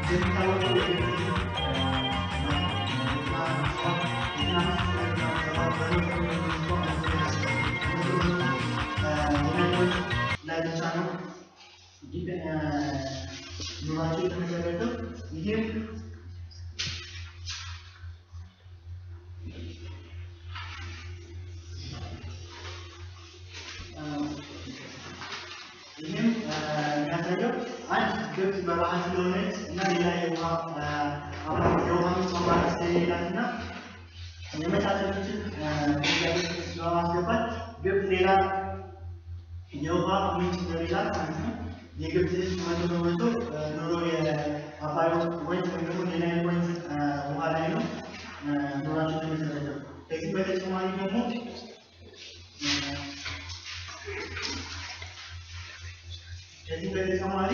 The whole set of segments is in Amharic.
እንደሚታወቀው ላይ ብቻ ነው ኑሯቸው የተመሰረተው ይህም ይህም የሚያሳየው አንድ ግብጽ በረሃ ስለሆነች እና ሌላ የውሃ የውሃ ምንጭ አማራጭ ስለሌላት እና የመሳሰሉትን ጥያቄ በማስገባት ግብጽ ሌላ የውሃ ምንጭ ስለሌላት ማለት ነው የግብጽ ሕዝብ መቶ በመቶ ኑሮ የአባይ ወንዝ ወይም ደግሞ የናይል ወንዝ ውሃ ላይ ነው ኑሯቸው የተመሰረተው። ከዚህ በተጨማሪ ደግሞ ከዚህ በተጨማሪ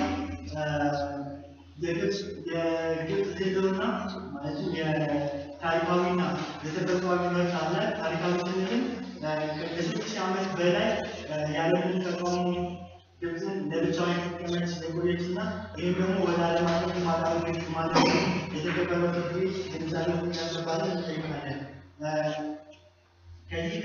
የግብጽ የግብጽ ህልውና ማለትም የታሪካዊና የተፈጥሯዊ መብት አለ። ታሪካዊ ስንልም ከስድስት ሺህ ዓመት በላይ ያለምንም ተቃውሞ ግብፅን ለብቻዋ የተጠቀመች የቆየች እና ይህም ደግሞ ወደ ዓለም አቀፍ ማጣበቅ ማለት የተከበረ ፍርድ ቤት ግንዛቤ ውስጥ ያስገባልን እንጠይቃለን። ከዚህ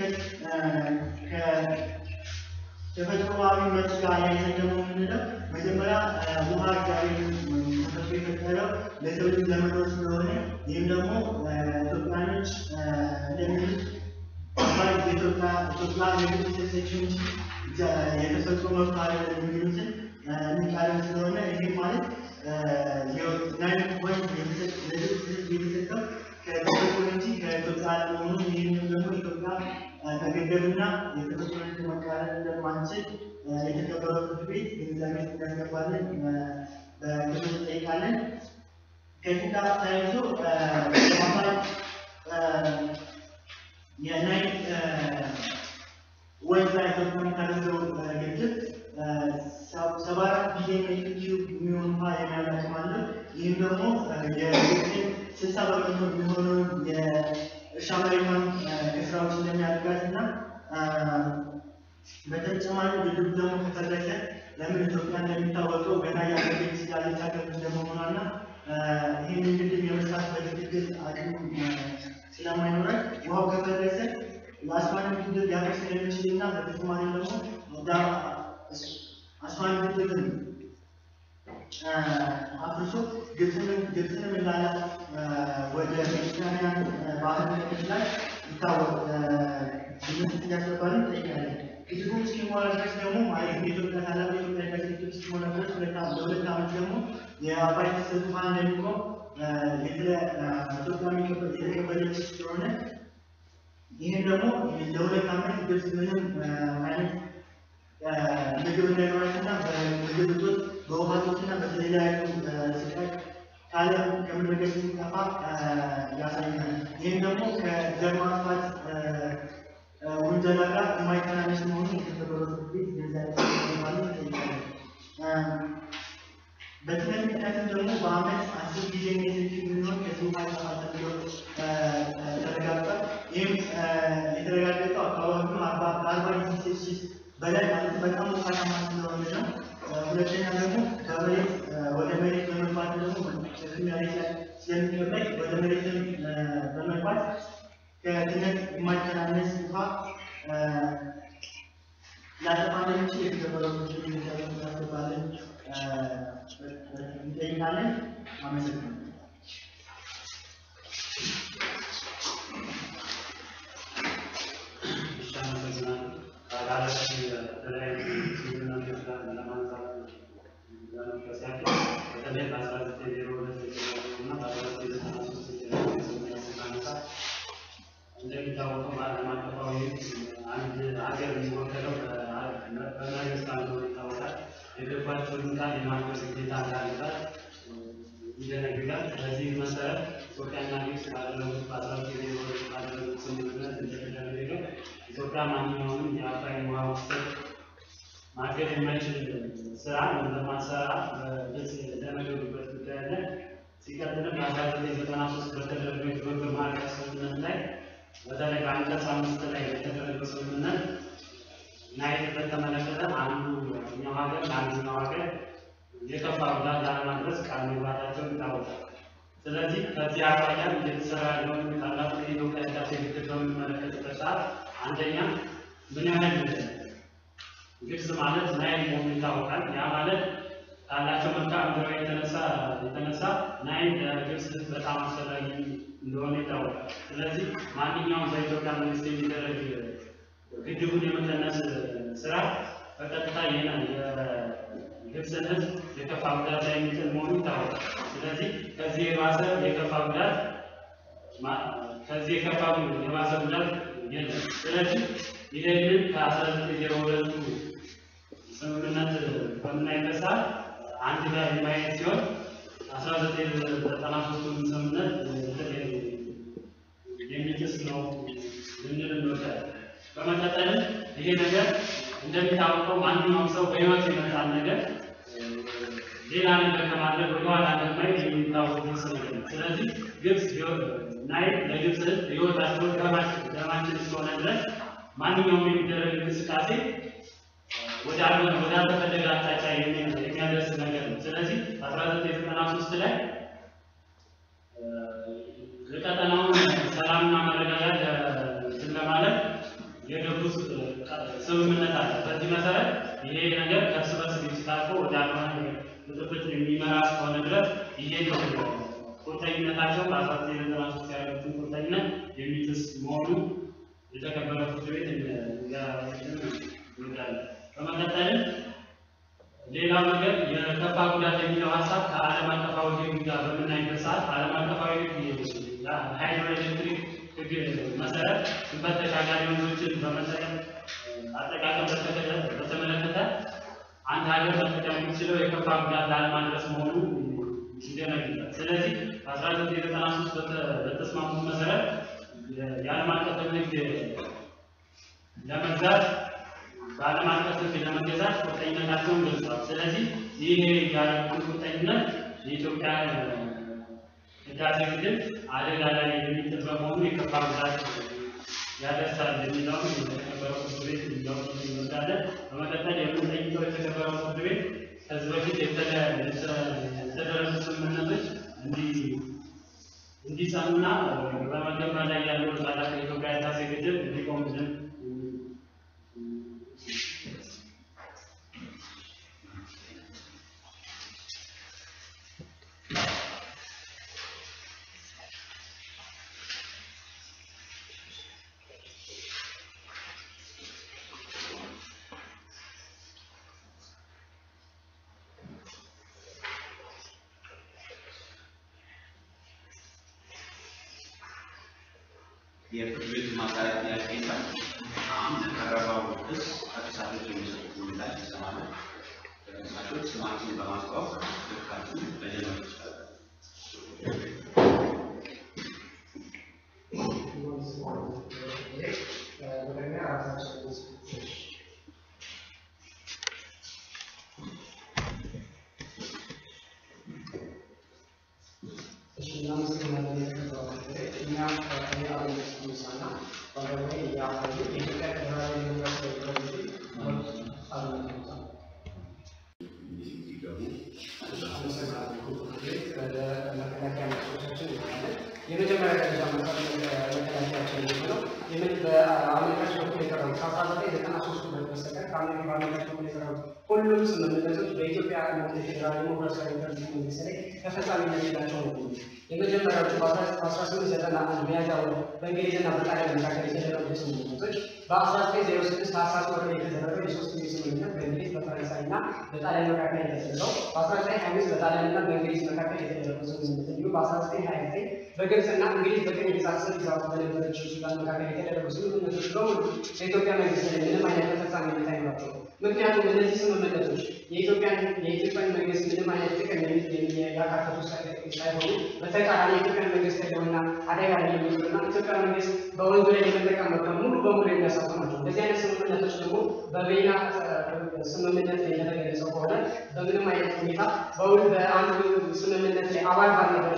ከተፈጥሮአዊ መብት ጋር ያይዘን ደግሞ የምንለው መጀመሪያ ውሃ እግዚአብሔር ተፈጥሮ የፈጠረው ለሰው ልጅ ለመኖር ስለሆነ ይህም ደግሞ ኢትዮጵያኖች እንደሚሉት አባይ የኢትዮጵያ ኢትዮጵያ የግብፅ የተሰጠችው የተፈጥሮ መብት አይደለም የሚሉትን የሚቃረን ስለሆነ ይህ ማለት ናይል ወንዝ ለግብፅ ሕዝብ የተሰጠው ከተፈጥሮ እንጂ ከኢትዮጵያ አለመሆኑን ይህንም ደግሞ ኢትዮጵያ መገደብና የተፈጥሮ ሕግ መቃረን እንደማንችል የተከበረው ፍርድ ቤት ግንዛቤ ውስጥ እናስገባለን በክፍል እንጠይቃለን። ከዚህ ጋር ተያይዞ አባይ የናይል ወንዝ ላይ ኢትዮጵያ የሚታደርገው ግድብ ሰባ አራት ቢሊዮን ሜትር ኪዩብ የሚሆን ውሃ የመያዝ አቅም አለው። ይህም ደግሞ የግብፅን ስልሳ በመቶ የሚሆነውን የእርሻ መሬቷን ከስራዎች እንደሚያደርጋት እና በተጨማሪ ግድቡ ደግሞ ከፈረሰ ለምን ኢትዮጵያ እንደሚታወቀው ገና ያደገች ያለች ሀገር እንደመሆኗ እና ይህንን ግድብ የመስራት በትክክል አቅም ስለማይኖራት ውሃው ከፈረሰ የአስዋን ግድብ ሊያፈርስ ስለሚችል እና በተጨማሪ ደግሞ አስዋን ግድብን አፍርሶ ግብፅንም እንዳላት ወደ ሜዲትራኒያን ባህር ክፍል ላይ ይታወቅ ግምት እያስገባልን እንጠይቃለን። ግድቡ እስኪሞላ ድረስ ደግሞ ማለት የኢትዮጵያ ታላቁ የኢትዮጵያ ህዳሴ ግድብ እስኪሞላ ድረስ ለሁለት ዓመት ደግሞ የአባይ ፍሰት ውሃ እንደሚቆም ኢትዮጵያ የተቀበለች ስለሆነ ይህን ደግሞ ለሁለት ዓመት ግብፅ ምንም አይነት ምግብ እንዳይኖራትና በምግብ እጦት በውሃ እጦትና በተለያዩ ስቃይ ከዓለም ከምድረ ገጽ እንዲጠፋ ያሳያል። ይህም ደግሞ ከዘር ማጥፋት ውንጀላ ጋር የማይተናነስ መሆኑን የተከበረው ፍርድ ቤት ግንዛቤ ማለት ይጠይቃል። በትምህርት ምክንያትም ደግሞ በአመት አስር ጊዜ ሜትር የሚሆን ከዚህ ውሃ ይጠፋል ተብሎ ተረጋግጧል። ይህም የተረጋገጠው አካባቢው ከአርባ ዲግሪ ሴልሺየስ በላይ ማለት በጣም ሞቃታማ ስለሆነ ነው። ሁለተኛ ደግሞ ከመሬት ወደ መሬት በመግባት ደግሞ መሬት ላይ ስለሚቀበል ወደ መሬት በመግባት ከትነት የማይተናነስ ውሃ ሊያጠፋ እንደሚችል የተከበረው ፍርድ ቤት ያስገባልን እንጠይቃለን። አመሰግናለሁ። እንደሚታወቀው በዓለም አቀፋዊ አንድ ሀገር የሚወከለው በመንግስት እንደሆነ ይታወቃል። የገባቸውን ቃል የማክበር ግዴታ እንዳለባት ይደነግጋል። በዚህ መሰረት ኢትዮጵያና ግብጽ ባደረጉት በአስራ ዘጠኝ ዜሮ ሁለት ባደረጉት ስምምነት እንደተደረገው ኢትዮጵያ ማንኛውንም የአባይን ውሃ ፍሰት ማገድ የማይችል ስራ እንደማትሰራ በግልጽ የተነገሩበት ጉዳይ አለ። ሲቀጥልም በአስራ ዘጠኝ ዘጠና ሶስት በተደረገው የትብብር ማዕቀፍ ስምምነት ላይ በተለይ በአንቀጽ አምስት ላይ የተደረገው ስምምነት ናይልን በተመለከተ አንዱ ኛው ሀገር ለአንደኛው ሀገር የከፋ ጉዳት ላለማድረስ ቃል መግባታቸው ይታወቃል። ስለዚህ ከዚህ አኳያ እየተሰራ ያለውን ታላቁ የኢትዮጵያ ህዳሴ ግድብ በምንመለከትበት ሰዓት አንደኛ ምን ያህል ግብጽ ማለት ናይል መሆኑ ይታወቃል። ያ ማለት ካላቸው መልክዓ ምድራዊ የተነሳ የተነሳ ናይል ለግብጽ ህዝብ በጣም አስፈላጊ እንደሆነ ይታወቃል። ስለዚህ ማንኛውም በኢትዮጵያ መንግስት የሚደረግ ግድቡን የመቀነስ ስራ በቀጥታ ይህን የግብፅን ህዝብ የከፋ ጉዳት ላይ የሚጥል መሆኑ ይታወቃል። ስለዚህ ከዚህ የባሰ የከፋ ጉዳት ማ- ከዚህ የከፋ የባሰ ጉዳት የለም። ስለዚህ ይህንን ከአስራ ዘጠኝ ዜሮ ሁለቱ ስምምነት በምናይበት ሰዓት አንድ ጋር የማየት ሲሆን አስራ ዘጠኝ ዘጠና ሶስቱን ስምምነት የሚጥስ ነው ልንል እንወዳለን። በመቀጠልም ይሄ ነገር እንደሚታወቀው ማንኛውም ሰው በህይወት የመጣን ነገር ሌላ ነገር ከማድረግ ወደኋላ እንደማይል የሚታወቅ ግልጽ ነገር ነው። ስለዚህ ግብጽ ህይወት ናይል ለግብጽ ህዝብ ህይወታቸው ደማችን ደማችን እስከሆነ ድረስ ማንኛውም የሚደረግ እንቅስቃሴ ወደ አልሆነ ወደ አልተፈለገ አቅጣጫ የሚ- የሚያደርስ ነገር ነው። ስለዚህ አስራ ዘጠኝ ዘጠና ሶስት ላይ የቀጠናውን ሰላምና መረጋጋት እንትን ለማለት የገቡት ስምምነት አለ። በዚህ መሰረት ይሄ ነገር ከእርስ በርስ ግጭት አልፎ ወደ አልሆነ ብጥብጥ የሚመራ እስከሆነ ድረስ ይሄ ነው ቁርጠኝነታቸው በአስራ ዘጠኝ ዘጠና ሶስት ያሉትን ቁርጠኝነት የሚጥስ መሆኑ የተከበረ ፍርድ ቤት ይወዳል። በመቀጠልም ሌላው ነገር የከፋ ጉዳት የሚለው ሀሳብ ከዓለም አቀፋዊ ሕግ ጋር በምናይበት ሰዓት ዓለም አቀፋዊ ሃይድሮ ኤሌክትሪክ ሕግ መሰረት ድንበር ተሻጋሪ ወንዞችን በመጠቀም አጠቃቀም በተከተ- በተመለከተ አንድ ሀገር መጠቀም የሚችለው የከፋ ጉዳት ላለማድረስ መሆኑ ይደነግጋል። ስለዚህ በአስራ ዘጠኝ ዘጠና ሶስት በተስማሙት መሰረት የዓለም አቀፍን ሕግ ለመግዛት በዓለም አቀፍ ሕግ ለመገዛት ቁርጠኝነታቸውን ገልጸዋል። ስለዚህ ይህ ያደረጉት ቁርጠኝነት የኢትዮጵያ ህዳሴ ግድብ አደጋ ላይ የሚጥል በመሆኑ የከፋ ጉዳት ያደርሳል የሚለውን የተከበረው ፍርድ ቤት እንዲያውቅ እንወዳለን። በመቀጠል የምንጠይቀው የተከበረው ፍርድ ቤት ከዚህ በፊት የተለ- የተደረሱ ስምምነቶች እንዲ- እንዲጸኑና በመገንባት ላይ ያለው ታላቅ የኢትዮጵያ ህዳሴ ግድብ እንዲቆምልን የፍርድ ቤቱ ማጣሪያ ጥያቄ የለም። አሁን ለቀረበው ክስ ተከሳሾች የሚሰጡት ምላሽ ይሰማሉ። ተከሳሾች ስማችሁን በማስታወቅ ክርክራችሁን መጀመር ይችላሉ። የመጀመሪያ ደረጃ መከላከያችን የሚሆነው የምን በአሜሪካች በኩል የቀረቡት ከአስራ ዘጠኝ ዘጠና ሶስት ሁለት በስተቀር ከአሜሪካ በአሜሪካች በኩል የቀረቡት ሁሉም ስምምነቶች በኢትዮጵያ መንግስት ፌዴራል ዲሞክራሲያዊ ሪፐብሊክ መንግስት ላይ ተፈጻሚነት የላቸው ነው። የመጀመሪያዎቹ በአስራ ስምንት ዘጠና አንድ ሚያዝያ ወር በእንግሊዝና በጣሊያን መካከል የተደረጉ ስምምነቶች በአስራ ዘጠኝ ዜሮ ስድስት ታህሳስ ወር ላይ የተደረገው የሶስትዮሽ ስምምነት በእንግሊዝ በፈረንሳይና በጣሊያን መካከል የተደረገው በአስራ ዘጠኝ ሀያ አምስት በጣሊያንና በእንግሊዝ መካከል የተደረገው ስምምነት እንዲሁም በአስራ ዘጠኝ ሀያ ዘጠኝ በግብፅና እንግሊዝ በቅኝ ግዛት ስር ይዛት በነበረችው ሱዳን መካከል የተደረጉ ስምምነቶች በሙሉ በኢትዮጵያ መንግስት ላይ ምንም አይነት ተፈጻሚነት አይኖራቸውም። ምክንያቱም እነዚህ ስምምነቶች የኢትዮጵያን የኢትዮጵያን መንግስት ምንም አይነት ጥቅም ያካተቱ ሳይሆኑ በተቃራኒ የኢትዮጵያን መንግስት ህልውና አደጋ ላይ የሚጥሉና ኢትዮጵያ መንግስት በወንዙ ላይ የመጠቀም መብት ሙሉ በሙሉ የሚያሳጡ ናቸው። እንደዚህ አይነት ስምምነቶች ደግሞ በቬና ስምምነት ላይ እንደተገለጸው ከሆነ በምንም አይነት ሁኔታ በውል በአንድ ስምምነት ላይ አባል ባልነበረች ሀገር ላይ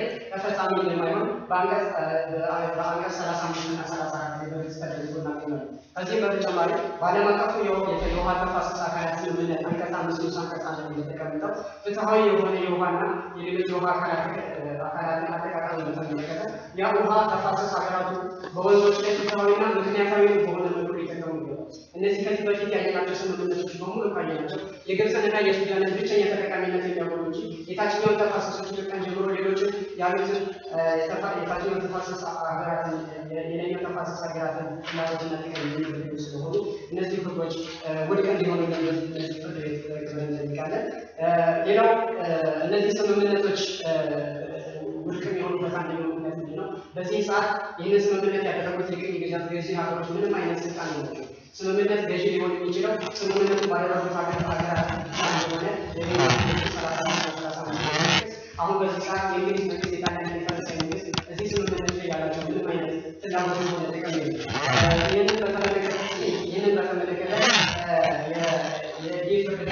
ላይ ተፈጻሚ እንደማይሆን በአንቀጽ በአንቀጽ ሰላሳ አምስት እና ሰላሳ አራት ላይ በግልጽ ተደርጎ እናገኛለን። ከዚህም በተጨማሪ በዓለም አቀፉ የውሃ ተፋሰስ አካላት ስምምነት አንቀጽ አምስት ንዑስ አንቀጽ አንድ ላይ እንደተቀመጠው ፍትሐዊ የሆነ የውሃና የሌሎች የውሃ አካላት አካላትን አጠቃቀም በተመለከተ የውሃ ተፋሰስ ሀገራቱ በወንዞች ላይ ፍትሐዊና ምክንያታዊ በሆነ መልኩ ሊጠቀሙ ይገባል። እነዚህ ከዚህ በፊት ያየናቸው ስምምነቶች በሙሉ ካየናቸው የግብፅንና የሱዳንን ብቸኛ ተጠቃሚነት የሚያጎሉ እንጂ የታችኛውን ተፋሰሶች ኢትዮጵያን ጀምሮ ሌሎችን ያሉትን የታችኛው ተፋሰስ ሀገራትን የላይኛው ተፋሰስ ሀገራትን ፍላጎትና ጥቅም የሚፈልጉ ስለሆኑ እነዚህ ህጎች ውድቅ እንዲሆኑ እነዚህ ፍርድ ቤት ክብር እንጠይቃለን። ሌላው እነዚህ ስምምነቶች ውድቅ የሚሆኑበት አንደኛው ምክንያት ምንድን ነው? በዚህ ሰዓት ይህንን ስምምነት ያደረጉት የቅኝ ግዛት ገዢ ሀገሮች ምንም አይነት ስልጣን የላቸው። ስምምነት ገዢ ሊሆን የሚችለው ስምምነቱ ባደረጉት ሀገር ሀገራት እንደሆነ አሁን በዚህ ሰዓት የእንግሊዝ መንግስት የጣሊያን የፈረንሳይ መንግስት እዚህ ስምምነት ላይ ያላቸው ምንም አይነት ፍላጎት ሆነ ጥቅም የለም። ይህንን በተመለከተ ይህንን በተመለከተ የዲህ ፍርድ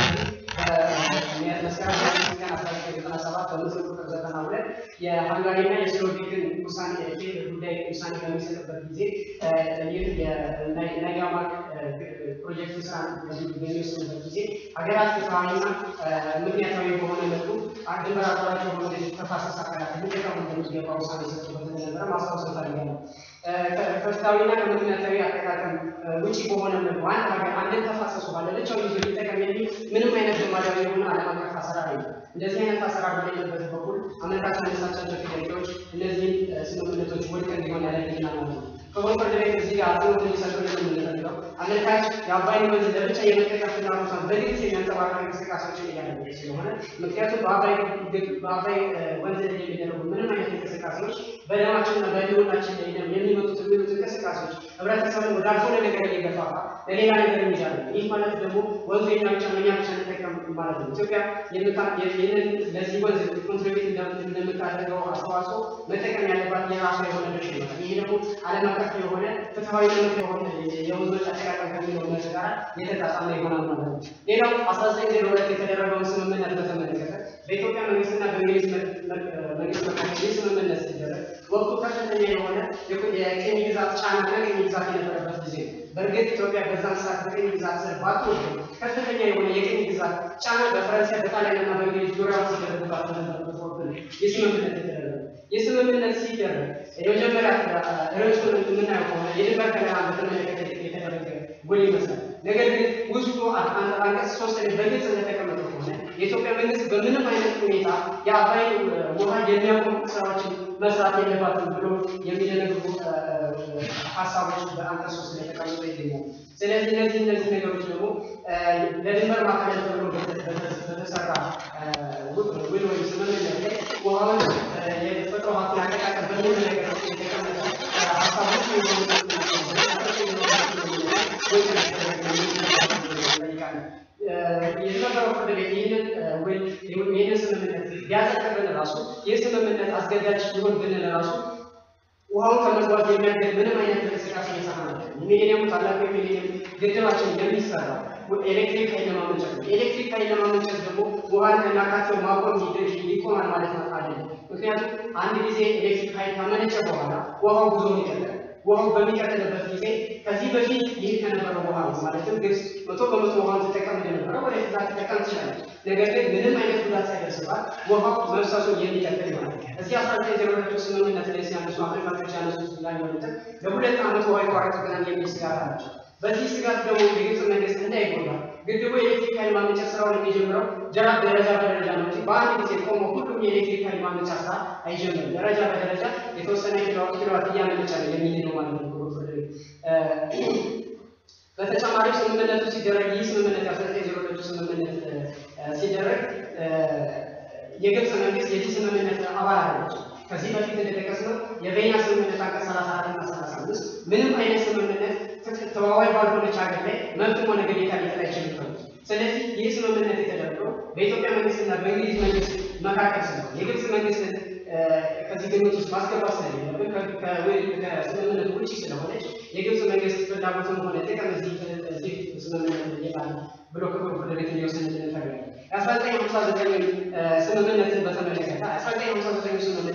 ቤት መስከረም ቀን አስራ ዘጠኝ ዘጠና ሰባት በምስል ቁጥር ዘጠና ሁለት የሃንጋሪና የስሎቬክን ውሳኔ ጉዳይ ውሳኔ በሚሰጥበት ጊዜ ይህ የናይጋማክ ፕሮጀክት ስራ በሚወስኑበት ጊዜ ሀገራት ፍትሐዊና ምክንያታዊ በሆነ መልኩ ድንበር አቋራጭ የሆኑ ተፋሰስ አካላት ሊጠቀሙ እንደሚገባ ውሳኔ ሰጡበት እንደነበረ ማስታወስ እፈልጋለሁ። ከፍትሐዊና ከምክንያታዊ አጠቃቀም ውጪ በሆነ መልኩ አንድ ሀገር አንድን ተፋሰሱ ባለለቻው ይዞ ሊጠቀም የሚል ምንም አይነት ልማዳዊ የሆነ ዓለም አቀፍ አሰራር የለም። እንደዚህ አይነት አሰራር በሌለበት በኩል አመልካች ያነሳቻቸው ጥያቄዎች እነዚህን ስምምነቶች ውድቅ እንዲሆን ያደርግልናል ማለት ነው። ክቡር ፍርድ ቤት እዚህ ጋር አጽንኦት እንዲሰጡልን የምንፈልገው አመልካች የአባይን ወንዝ ለብቻ የመጠቀም ፍላጎቷን በግልጽ የሚያንጸባርቅ እንቅስቃሴዎችን እያደረገች ስለሆነ ምክንያቱም በአባይ ወንዝ ላይ የሚደረጉ ምንም አይነት እንቅስቃሴዎች በደማችንና በህልውናችን ላይ የሚመጡት የሚሉት እንቅስቃሴዎች ህብረተሰቡን ወደ አልሆነ ነገር እየገፋፋ ለሌላ ነገር የሚዳለ ይህ ማለት ደግሞ ወንዙ የኛ ብቻ ነው፣ እኛ ብቻ እንጠቀም ማለት ነው። ኢትዮጵያ ይህንን ለዚህ ወንዝ ኮንትሪቢዩት እንደምታደርገው አስተዋጽኦ መጠቀም ያለባት የራሷ የሆነ ድርሻ ይኖራል። ይህ ደግሞ ዓለም አቀፍ የሆነ ፍትሐዊ የሆነ የወንዞች አጠቃቀም ከሚለው መርህ ጋር የተጣጣመ ይሆናል ማለት ነው። ሌላው አስራ ዘጠኝ ዜሮ ሁለት የተደረገውን ስምምነት በተመለከተ በኢትዮጵያ መንግስትና በእንግሊዝ መንግስት መካከል ይህ ስምምነት ሲደረግ ወቅቱ ከፍተኛ የሆነ የቅኝ ግዛት ጫና ከቅኝ ግዛት የነበረበት ጊዜ ነው። በእርግጥ ኢትዮጵያ በዛን ሰዓት በቅኝ ግዛት ስር ባትወድም ከፍተኛ የሆነ የቅኝ ግዛት ጫና በፈረንሳይ በጣሊያንና በእንግሊዝ ዙሪያ ሲደረግባት በነበረበት ወቅት ነው ይህ ስምምነት የተደረገ። ይህ ስምምነት ሲደረግ የመጀመሪያ ርዕሱን የምናየው ከሆነ የድንበር ከለላን በተመለከተ የተደረገ ውል ይመስላል። ነገር ግን ውስጡ አንቀጽ ሶስት ላይ በግልጽ እንደተቀመጠው ከሆነ የኢትዮጵያ መንግስት በምንም አይነት ሁኔታ የአባይ ውሃ የሚያቆም ስራዎችን መስራት የለባትም ብሎ የሚደነግጉ ሀሳቦች በአንቀጽ ሶስት ላይ ተቀምጦ ይገኛል። ስለዚህ እነዚህ እነዚህ ነገሮች ደግሞ ለድንበር ማካለል ተብሎ በተሰራ ውል ወይም ስምምነት ላይ ውሃውን የተፈጥሮ ሀብትን አጠቃቀም በሚል ነገር የተቀመጠ ሀሳቦች የተከበረው ፍርድ ቤት ይህንን ውል ይህንን ስምምነት ቢያጸድቅልን ራሱ ይህ ስምምነት አስገዳጅ ሊሆን ብንል ራሱ ውሃውን ከመግባት የሚያገድ ምንም አይነት እንቅስቃሴ እየሰራ ነው። የሚሊኒየሙ ታላቁ የሚሊኒየም ግድባችን የሚሰራው ኤሌክትሪክ ኃይል ለማመንጨት ነው። ኤሌክትሪክ ኃይል ለማመንጨት ደግሞ ውሃን ከናካቴው ማቆም ይቆማል ማለት ነው አይደለም። ምክንያቱም አንድ ጊዜ ኤሌክትሪክ ኃይል ካመነጨ በኋላ ውሃው ጉዞውን ይቀጥላል። ውሃው በሚቀጥልበት ጊዜ ከዚህ በፊት ይህ ከነበረው ውሃ ነው ማለትም ግብጽ መቶ በመቶ ውሃን ትጠቀም እንደነበረ ወደ ዛ ትጠቀም ትችላለች። ነገር ግን ምንም አይነት ጉዳት ሳይደርስባት ውሃው መብሰሱን የሚቀጥል ይሆናል። እዚህ አስራ ዘጠኝ ዜሮ ሁለቱ ስምምነት ላይ ሲያነሱ አፍሪካቶች ያነሱት ላይ ሆነትን ለሁለት ዓመት ውሃ ይቋረጥብናል የሚል ስጋት አላቸው። በዚህ ስጋት ደግሞ የግብጽ መንግስት እንዳይጎዳ ግድቡ የኤሌክትሪክ ኃይል ማመንጫ ስራውን የሚጀምረው ጀራ ደረጃ በደረጃ ነው እንጂ በአንድ ጊዜ ቆሞ ሁሉም የኤሌክትሪክ ኃይል ማመንጫ ስራ አይጀምርም። ደረጃ በደረጃ የተወሰነ ኪሎዋት እያመነጨ ነው የሚል ነው ማለት ነው። በተጨማሪ ስምምነቱ ሲደረግ ይህ ስምምነት አስራ ዘጠኝ ዜሮ ሁለቱ ስምምነት ሲደረግ የግብጽ መንግስት የዚህ ስምምነት አባል አለች። ከዚህ በፊት እንደጠቀስነው የቬና ስምምነት አንቀጽ ሰላሳ አራት እና ሰላሳ አምስት ምንም አይነት ስምምነት ተዋዋይ ባልሆነች ሀገር ላይ መብትም ሆነ ግዴታ ሊጥል አይችልም። ስለዚህ ይህ ስምምነት የተደረገው በኢትዮጵያ መንግስትና በእንግሊዝ መንግስት መካከል ስለሆነ የግብጽ መንግስትን ከዚህ ግምት ውስጥ ማስገባት ስለሌለብን ከስምምነቱ ውጭ ስለሆነች የግብጽ መንግስት ፍላጎትም ሆነ ጥቅም እዚህ ስምምነት ይላል ብሎ ክቡር ፍርድ ቤት እንዲወስንልን እንፈልጋለን። የአስራ ዘጠኝ ሀምሳ ዘጠኝ ስምምነትን በተመለከተ አስራ ዘጠኝ ሀምሳ ዘጠኝ ስምምነት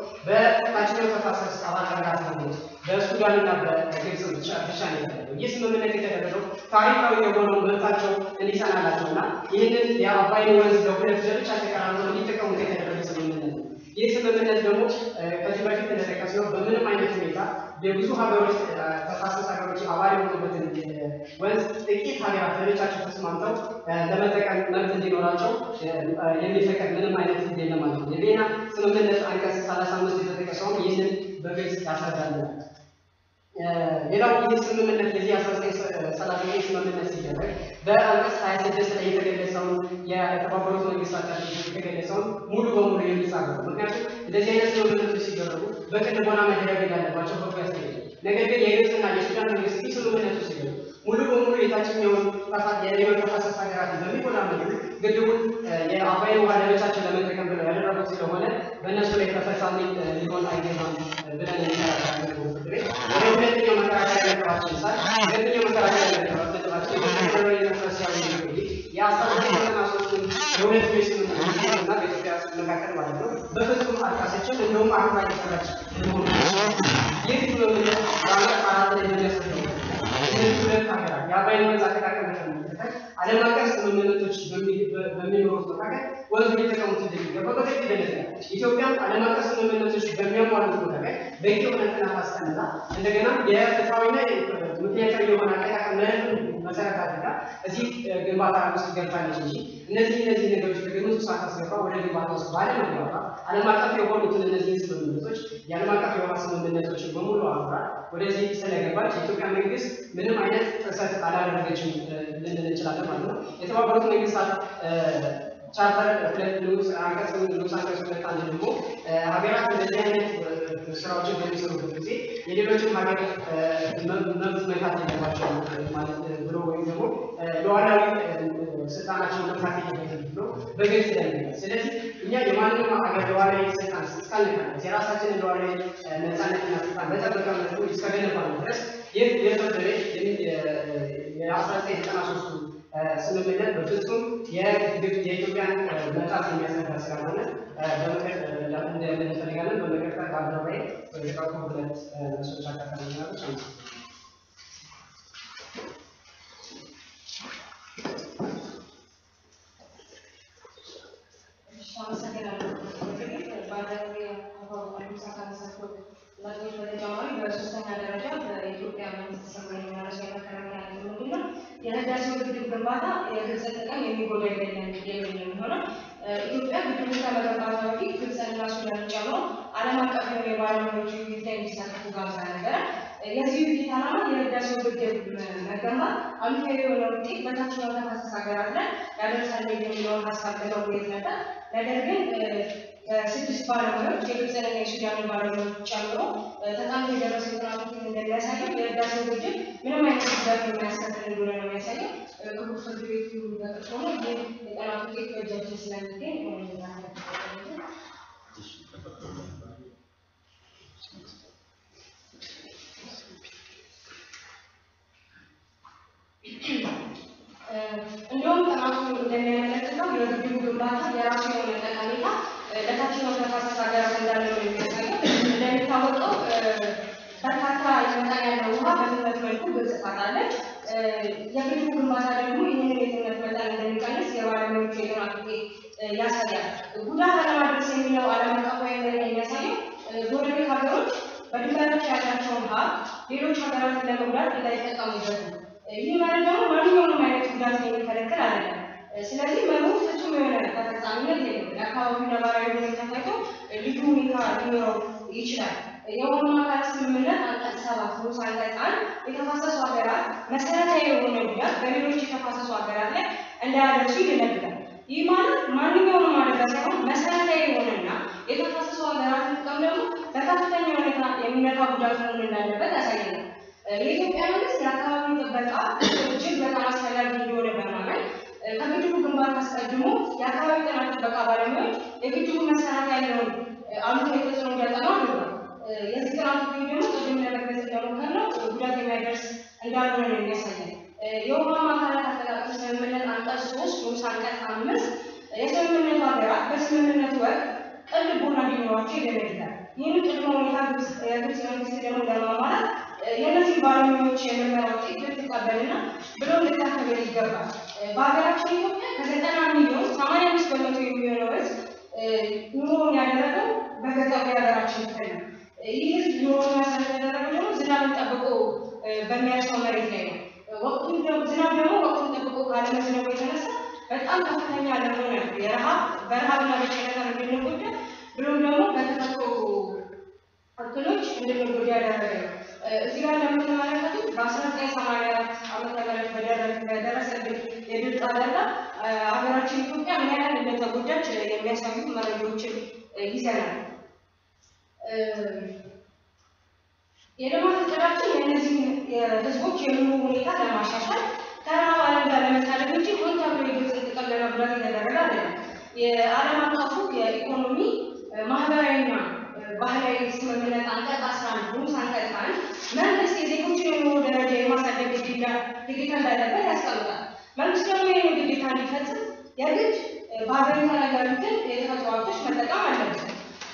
በታችኛው ተፋሰስ አባል ሀገራት ሀገሮች በሱዳንና በግብፅ ብቻ ብቻ ነው የተደረገው። ይህ ስምምነት የተደረገው ታሪካዊ የሆነው መብታቸው እንዲጸናላቸው እና ይህንን የአባይን ወንዝ ለሁለት ለብቻ ተቀራርበው እንዲጠቀሙት የተደረገ ስምምነት ነው። ይህ ስምምነት ደግሞ ከዚህ በፊት እንደጠቀስነው በምንም አይነት ሁኔታ የብዙ ሀገሮች ተፋሰስ ሀገሮች አባል የሆኑበትን ወንዝ ጥቂት ሀገራት ለብቻቸው ተስማምተው ለመጠቀም መብት እንዲኖራቸው የሚፈቀድ ምንም አይነት ህግ የለም ማለት ነው። የቬና ስምምነት አንቀጽ ሰላሳ አምስት የተጠቀሰውም ይህንን በግልጽ ያስረዳልናል። ሌላው ይህ ስምምነት የዚህ አስራ ዘጠኝ ሰላሳ ዘጠኝ ስምምነት ሲደረግ በአንቀጽ ሀያ ስድስት ላይ የተገለጸውን የተባበሩት መንግስታት ድርጅት የተገለጸውን ሙሉ በሙሉ የሚጻፍ ነው። ምክንያቱም እንደዚህ አይነት ስምምነቶች ሲደረጉ በቅን ቦና መደረግ እንዳለባቸው በጎ ያስገኛል። ነገር ግን የግብፅና የሱዳን መንግስት ይህ ስምምነቱ ሲገኙ ሙሉ በሙሉ የታችኛውን የመተፋሰስ ሀገራትን በሚጎዳ መልኩ ግድቡን የአባይን ውሃ ለብቻቸው ለመጠቀም ብለው ያደረጉት ስለሆነ በእነሱ ላይ ተፈጻሚ ሊሆን አይገባም ብለን እንከራከራለን። ወደ ሁለተኛው መከራከሪያ ነጥባችን ሳል ሁለተኛው መከራከሪያ ነጥባችን የኢትዮጵያ ዲሞክራሲያዊ ሪፐብሊክ የአስራ ዘጠኝ ዘጠና ሶስቱን የሁለትዮሽ ስምምነት እና በኢትዮጵያ መካከል ማለት ነው በፍጹም አልጣሰችም። እንደውም አሁን ባይሰራች መሆኑ ይህ ስምምነት በአንቀጽ አራት ላይ እንደሚያስረዳው እነዚህ ሁለት ሀገራት የአባይን ወንዝ አጠቃቀም በተመለከተ ዓለም አቀፍ ስምምነቶች በሚኖሩት መካከል ወንዙ ሊጠቀሙት እንደሚገባ በግልጽ ይገለጻል። ኢትዮጵያም ዓለም አቀፍ ስምምነቶች በሚያሟሉት ቦታ ላይ በቂ የሆነ ጥናት አስጠንታ እንደገና የፍትሐዊና ምክንያታዊ የሆነ አጠቃቀም መርህን መሰረት አድርጋ እዚህ ግንባታ ውስጥ ገብታለች እንጂ እነዚህ እነዚህ ነገሮች ከግምት ውስጥ ሳታስገባ ወደ ግንባታ ውስጥ ባለመግባቷ ዓለም አቀፍ የሆኑትን እነዚህ ስምምነቶች የዓለም አቀፍ የውሃ ስምምነቶችን በሙሉ አብራ ወደዚህ ስለገባች የኢትዮጵያ መንግስት ምንም አይነት ጥሰት አላደረገችም ልንል እንችላለን ማለት ነው። የተባበሩት መንግስታት ቻርተር ሁለት ንዑስ አንቀጽ ንዑስ አንቀጽ ሁለት አንድ ደግሞ ሀገራት እንደዚህ አይነት ስራዎችን በሚሰሩበት ጊዜ የሌሎችን ሀገር መብት መንካት የለባቸውም ማለት ብሎ ወይም ደግሞ ሉዓላዊ ስልጣናቸውን መንካት የለበትም ብሎ በግልጽ ይደነግጋል። ስለዚህ እኛ የማንንም ሀገር ሉዓላዊ ስልጣን እስካልነካ የራሳችንን ሉዓላዊ ነፃነትና ስልጣን በጠበቀ መልኩ እስከገነባን ድረስ ይህ የፍርድ ቤት የአስራ ዘጠኝ ዘጠና ሶስቱ ስምምነት በፍጹም የኢትዮጵያን መጣት የሚያስነካ ስላልሆነ እንደምን እንፈልጋለን። በመቀጠል በአደባባይ የተቃቁ ሁለት መስሎች አካታሚናሎች አመ በተጨማሪ በሶስተኛ ደረጃ በኢትዮጵያ መንግስት ሰማይ የሚያነሳው የመከላከያ ነጥብ ምንድን ነው? የህዳሴው ግድብ ግንባታ የግብፅ ጥቅም የሚጎዳ አይደለም የሚል ነው የሚሆነው። ኢትዮጵያ ግድቡ ከመገንባቷ በፊት ግብፅንና ሱዳንን ጨምሮ ዓለም አቀፍ የሆኑ የባለሙያዎች ውይይት ላይ እንዲሳተፉ ጋብዛ ነበረ። የዚህ ውይይት ዓላማ የህዳሴው ግድብ መገንባት አሉታዊ የሆነ ውጤት በታችኛው ተፋሰስ ሀገራት ላይ ያደርሳል የሚለውን ሀሳብ ለመወየት ነበር። ነገር ግን ስድስት ባለሙያዎች የግብፅንና የሱዳንን ባለሙያዎች ጨምሮ ተጣምቶ የደረሰው ጥናት ውጤት እንደሚያሳየው የህዳሴው ግድብ ምንም አይነት ጉዳት የማያስከትል እንደሆነ ነው የሚያሳየው። ክቡር ፍርድ ቤቱ በቅርጽ ሆኖ ይህ የጥናት ውጤት በእጃችን ስለሚገኝ እንዲሁም ጥናቱ እንደሚያመለክተው የግድቡ ግንባታ የራሱ የሆነ ጠቀሜታ ለታችኛው ተፋሰስ ሀገራት እንዳለው ነው የሚያሳየው። እንደሚታወቀው በርካታ መጠን ያለው ውሃ በትነት መልኩ ግብጽ ታጣለች። የግድቡ ግንባታ ደግሞ ይህንን የትነት መጠን እንደሚቀንስ የባለሙያዎቹ የጥናት ውጤት ያሳያል። ጉዳት አለማድረስ የሚለው ዓለም አቀፋዊ መርህ የሚያሳየው ጎረቤት ሀገሮች በድንበሮች ያላቸውን ሀብት ሌሎች ሀገራትን ለመጉዳት እንዳይጠቀሙበት ነው። ይህ መርህ ደግሞ ማንኛውንም አይነት ጉዳት የሚከለክል አይደለም። ስለዚህ መርሁ ፍጹም የሆነ ተፈጻሚነት የለውም። የአካባቢው ነባራዊ ሁኔታ ታይቶ ልዩ ሁኔታ ሊኖረው ይችላል። የውሃ አካላት ስምምነት አንቀጽ ሰባት ንዑስ አንቀጽ አንድ የተፋሰሱ ሀገራት መሰረታዊ የሆነ ጉዳት በሌሎች የተፋሰሱ ሀገራት ላይ እንዳያደርሱ ይደነግጋል። ይህ ማለት ማንኛውንም አደጋ ሳይሆን መሰረታዊ የሆነና የተፋሰሱ ሀገራትን ጥቅም ደግሞ በከፍተኛ ሁኔታ የሚነካ ጉዳት መሆን እንዳለበት ያሳየናል። የኢትዮጵያ መንግስት የአካባቢ ጥበቃ እጅግ በጣም አስፈላጊ እንደሆነ በማመን ከግድቡ ግንባታ አስቀድሞ የአካባቢ ጥናት ጥበቃ ባለሙያዎች የግድቡ መሰረት ያለውን አሉታዊ ተጽዕኖ እንዲያጠኑ አድርጓል። የዚህ ጥናት ውጤት ደግሞ ቅድም ለመግለጽ እንደሞከርነው ጉዳት የሚያደርስ እንዳልሆነ ነው የሚያሳየን። የውሃ አካላት አጠቃቀም ስምምነት አንቀጽ ሶስት ንዑስ አንቀጽ አምስት የስምምነቱ ሀገራት በስምምነቱ ወቅት ቅን ልቦና እንዲኖራቸው ይደነግጋል። ይህንን ቅድመ ሁኔታ ግብጽ የግብጽ መንግስት ደግሞ ለማሟላት የእነዚህ ባለሙያዎች የምርመራ ውጤት ልትቀበልና ብሎ ልታከብር ይገባል። በሀገራችን ኢትዮጵያ ከዘጠና ሚሊዮን ሰማንያ አምስት በመቶ የሚሆነው ህዝብ ኑሮውን ያደረገው በገጠሩ የሀገራችን ክፍል ነው። ይህ ህዝብ ኑሮውን መሰረት ያደረገው ደግሞ ዝናብን ጠብቆ በሚያርሰው መሬት ላይ ነው። ወቅቱን ደግሞ ዝናብ ደግሞ ወቅቱን ጠብቆ ካለመዝነቡ የተነሳ በጣም ከፍተኛ ለሆነ የረሃብ በረሃብና በቸነፈር እንድንጎዳ ብሎም ደግሞ በተፈጥሮ እክሎች እንድንጎዳ ያደረገ ነው። እዚህ ጋር እንደምትመለከቱት በአስራ ዘጠኝ ሰማንያ አራት ዓመተ ምህረት በደረሰብን የድርቅ አደጋ ሀገራችን ኢትዮጵያ ምን ያህል እንደተጎዳች የሚያሳዩ መረጃዎችን ይዘናል። የልማት እቅዳችን የእነዚህ ህዝቦች የኑሮ ሁኔታ ለማሻሻል ከረሃብ ዓለም ጋር ለመታደግ እንጂ ሆን ተብሎ የግብፅን ጥቅም ለመጉዳት የተደረገ አይደለም። የዓለም አቀፉ የኢኮኖሚ ማህበራዊና ባህላዊ ስምምነት አንቀጽ አስራ አንድ ንዑስ አንቀጽ አንድ መንግስት የዜጎችን የኑሮ ደረጃ የማሳደግ ግዴታ ግዴታ እንዳለበት ያስቀምጣል። መንግስት ደግሞ ይህን ግዴታ እንዲፈጽም የግድ በሀገሪቷ ላይ ያሉትን የተፈጥሮ ሀብቶች መጠቀም አለበት።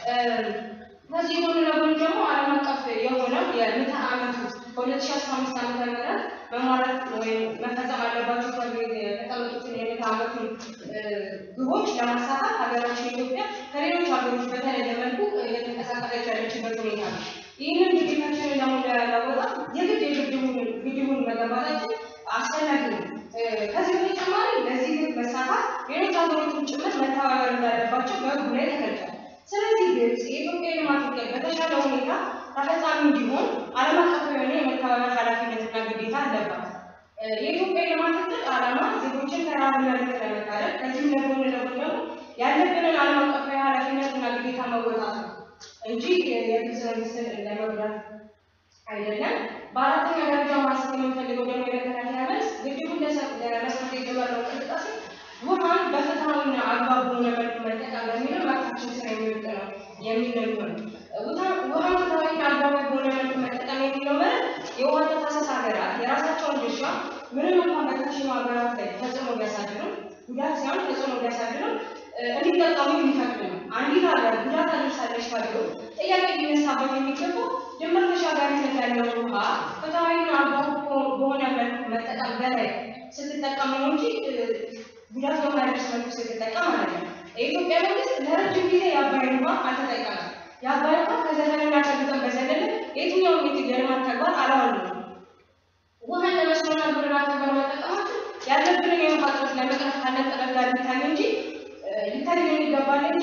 ከዚህ ጎን ለጎን ደግሞ ዓለም አቀፍ የሆነው የምዕተ ዓመቱ በሁለት ሺህ አስራ አምስት ዓመተ ምህረት መሟላት ወይም መፈጸም አለባቸው ተብሎ የተቀመጡትን የምዕተ ዓመቱን ግቦች ለማሳካት ሀገራችን ኢትዮጵያ ከሌሎች ሀገሮች በተለየ መልኩ እየተንቀሳቀሰች ያለችበት ሁኔታ ነው። ይህንን ግዴታችንን ደግሞ ለመወጣት የግድ የግድቡን ግድቡን መገንባታችን አስፈላጊ ነው። ከዚህ በተጨማሪ ለዚህ ግብ መሳካት ሌሎች ሀገሮችን ጭምር መተባበር እንዳለባቸው በህጉ ላይ ተገልጿል። ስለዚህ ግብጽ የኢትዮጵያ ልማት እቅድ በተሻለ ሁኔታ ተፈጻሚ እንዲሆን ዓለም አቀፍ የሆነ የመተባበር ኃላፊነትና ግዴታ አለባት። የኢትዮጵያ ልማት እቅድ ዓላማ ዜጎችን ከረሃብና ድርቅ ለመታደግ ከዚህም ለጎን ለጎን ደግሞ ያለብንን ዓለም አቀፋዊ ኃላፊነትና ግዴታ መወጣት ነው እንጂ የግብጽ መንግስትን ለመጉዳት አይደለም። በአራተኛ ደረጃ ማንሳት የምንፈልገው ደግሞ የመከላከያ መልስ ግድቡን ለመስራት የጀመረው እንቅስቃሴ ውሃን በፍትሐዊና አግባብ በሆነ መልኩ መጠቀም በሚለው መብታችን ስር የሚወድቅ ነው የሚል ነው የሚሆነው። ውሃን ፍትሐዊና አግባብ በሆነ መልኩ መጠቀም የሚለው መርህ የውሃ ተፋሰስ ሀገራት የራሳቸውን ድርሻ ምንም እንኳን በታችኛው ሀገራት ላይ ተጽዕኖ ቢያሳድርም ጉዳት ሳይሆን ተጽዕኖ ቢያሳድርም እንዲጠቀሙ የሚፈቅድ ነው። አንዲት ሀገር ጉዳት አድርሳለች ተብሎ ጥያቄ ሊነሳበት የሚገባው ድንበር ተሻጋሪነት ያለውን ውሃ ፍትሐዊና አግባብ በሆነ መልኩ መጠቀም በላይ ስትጠቀም ነው እንጂ ጉዳት በማያደርስ መልኩ ስትጠቀም ማለት ነው። የኢትዮጵያ መንግስት ለረጅም ጊዜ የአባይን ውሃ አልተጠቀመም። የአባይ ውሃ ከዘፈንና ከግጥም በዘለለ የትኛውም የልማት ተግባር አላዋልም። ውሃን ለመስኖና ግብርና ተግባር መጠቀማችን ያለብንን የውሃ እጥረት ለመቅረፍ ካለን ጥረት ጋር ሊታይ እንጂ ሊታይ ይገባል እንጂ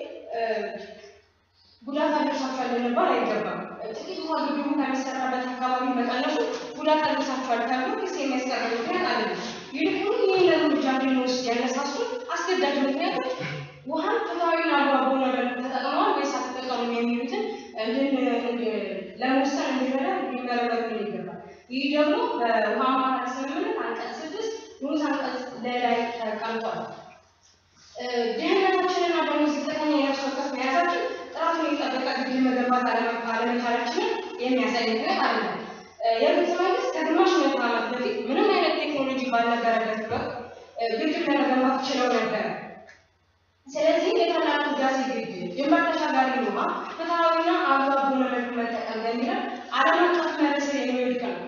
ጉዳት አድርሳችኋል ልንባል አይገባም። ጥቂት ውሃ ግድቡ ከሚሰራበት አካባቢ መቀነሱ ጉዳት አድርሳችኋል ተብሎ ክስ የሚያስቀርብ ምክንያት አይደለም። ይልቁኑ ይህን እርምጃ እንድንወስድ ያነሳሱ አስገዳጅ ምክንያቶች ውሃን ፍትሐዊና አግባብ በሆነ መልኩ ተጠቅመዋል ወይስ አልተጠቀሙም የሚሉትን ለመወሰን እንዲረዳ ሊመረመሩልን ይገባል። ይህ ደግሞ በውሃ አማካሪ ስምምነት አንቀጽ ስድስት ንዑስ አንቀጽ ላይ ተቀምጧል። ድህነታችንና ደግሞ ዝቅተኛ የነፍስ ወከፍ መያዛችን ጥራቱን የጠበቀ ግድብ መገንባት አለመቻላችንን የሚያሳይ ምክንያት አይደለም። የግብጽ መንግስት ከግማሽ ምዕተ ዓመት በፊት ምንም አይነት ቴክኖሎጂ ባልነበረበት ወቅት ግድብ ለመገንባት ችለው ነበር። ስለዚህ የታላቁ ህዳሴ ግድብ ድንበር ተሻጋሪ ውሃ ፍትሐዊና አግባብ በሆነ መልኩ መጠቀም በሚለው ዓለም አቀፍ መርህ ስር የሚወድቅ ነው።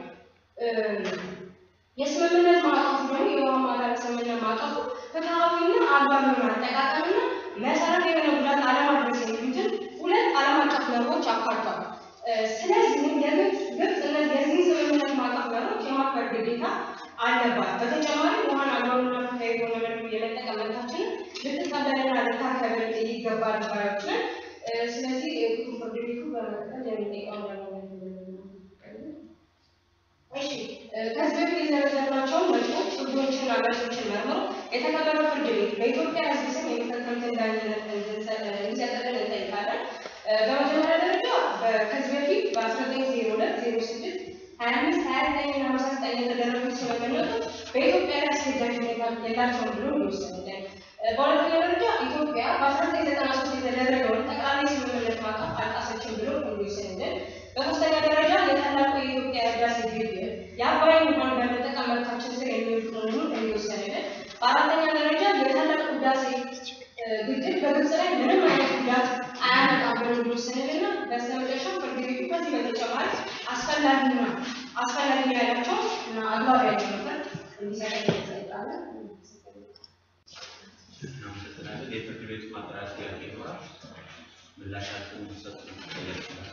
የስምምነት ማዕቀፉ ደግሞ የውሃ ማዕቀፍ ስምምነት ማዕቀፉ ፍትሐዊና አግባብ የሆነ አጠቃቀምና መሰረት የሆነ ጉዳት አለማድረስ የሚሉትን ሁለት ዓለም አቀፍ መርሆች አካቷል። ስለዚህም የግብጽ ግብጽ የዚህ ስምምነት ማዕቀፍ መርሆች የማክበር ግዴታ አለባት። በተጨማሪ ውሃን አግባብና ፍትሐዊ በሆነ መልኩ የመጠቀም መብታችንን ልትቀበልና ልታከብር ይገባል ባዮችን። ስለዚህ ፍርድ ቤቱ በመቀጠል የሚጠይቀው እሺ ከዚህ በፊት የዘረዘርናቸውን ነጥቦች ህጎችንና መልሶችን መርምሮ የተከበረው ፍርድ ቤት በኢትዮጵያ ሕዝብ ስም የሚፈጸሙትን ዳኝነት እንዲሰጥልን እንጠይቃለን። በመጀመሪያ ደረጃ ከዚህ በፊት በአስራ ዘጠኝ ዜሮ ሁለት ዜሮ ስድስት ሀያ አምስት ሀያ ዘጠኝ እና ሃምሳ ዘጠኝ የተደረጉት ስምምነቶች በኢትዮጵያ ላይ አስገዳጅነት የላቸውም ብሎ ይወሰንልን። በሁለተኛ ደረጃ ኢትዮጵያ በአስራ ዘጠኝ ዘጠና ሶስት የተደረገውን ጠቅላላ ስምምነት ማዕቀፍ አልጣሰችም ብሎ ይወሰንልን። በሶስተኛ ደረጃ የታላቁ የኢትዮጵያ ህዳሴ ግድብ የአባይን ውሃን በመጠቀም መብታችን ስር የሚወድቅ መሆኑን እንዲወሰንልን። በአራተኛ ደረጃ የታላቁ ህዳሴ ግድብ በግብጽ ላይ ምንም አይነት ጉዳት አያመጣም ብሎ እንዲወሰንልና በስተመጨረሻ ፍርድ ቤቱ ከዚህ በተጨማሪ አስፈላጊና አስፈላጊ ያላቸው እና አግባብ ያለው ምክር እንዲሰጥ እንጠይቃለን። እናመሰግናለን። የፍርድ ቤቱ ማጠራሪያ ጥያቄ ይኖራል። ምላሻችሁን እንድትሰጡ ይጠየቃል።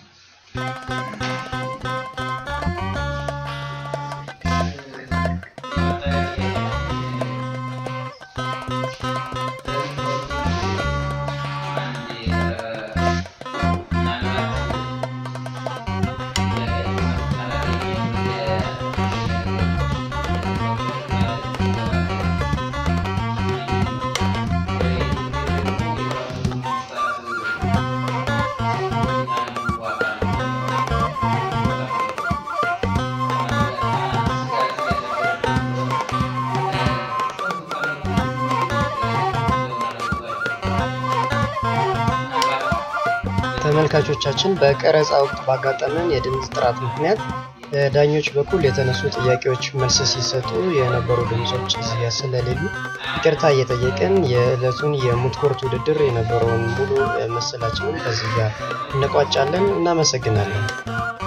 ተመልካቾቻችን በቀረጻ ወቅት ባጋጠመን የድምፅ ጥራት ምክንያት በዳኞች በኩል የተነሱ ጥያቄዎች መልስ ሲሰጡ የነበሩ ድምፆች እዚያ ስለሌሉ ይቅርታ እየጠየቅን የዕለቱን የሙት ኮርት ውድድር የነበረውን ሙሉ ምስላችንን ከዚህ ጋር እንቋጫለን። እናመሰግናለን።